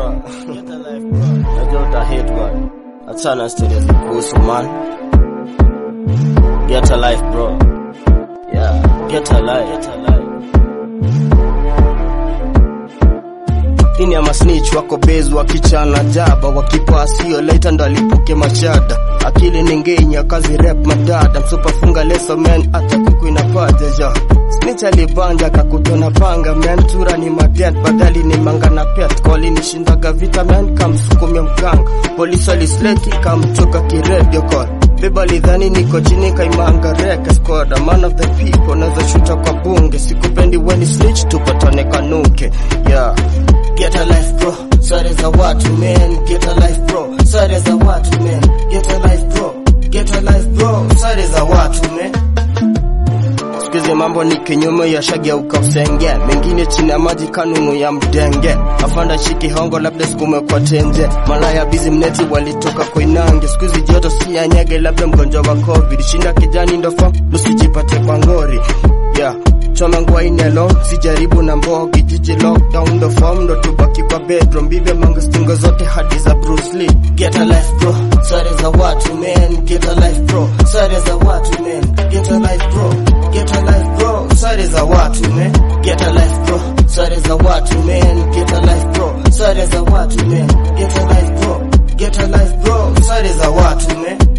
bro. Najua uta hate man. Achana story za kuhusu man. Get a life bro. Yeah, get a life. Get a life. ini ama snitch wako base wakichana jaba wakipa sio later ndo alipuke mashada akili ningenya kazi rap madada msupafunga leso man hata kuku inafaja ja snitch alibanja kakutona panga man tura ni madent badali ni manga na pet koli nishindaga vita man kamsukumia mganga polisi alisleki kamchoka kiredio call Beba lidhani niko chini kaimanga reka squad man of the people naweza shuta kwa bunge sikupendi weni snitch tupatane kanuke yeah Get a life bro, sare za watu man. Get a life bro, sare za watu man. Get a life bro, get a life bro, sare za watu man. Sikizi mambo ni kinyume ya shageuka usenge, mengine chini ya maji kanunu ya mdenge. Afanda shiki hongo labda sukume kwa tenje, malaya bizi mneti walitoka koinange. Sikuzi joto si ya nyege, labda mgonjwa wa covid. Shinda kijani ndo fam, usijipate kwa ngori yeah. Choma ngwaini alone, sijaribu na mbogi jiji lockdown ndo form ndo tubaki kwa bedroom bibe manga stingo zote hadi za Bruce Lee Get a life bro, sare za watu man Get a life bro, sare za watu man Get a life bro, get a life bro, sare za watu man Get a life bro, sare za watu man Get a life bro, sare za watu man Get a life bro, get a life bro, sare za watu man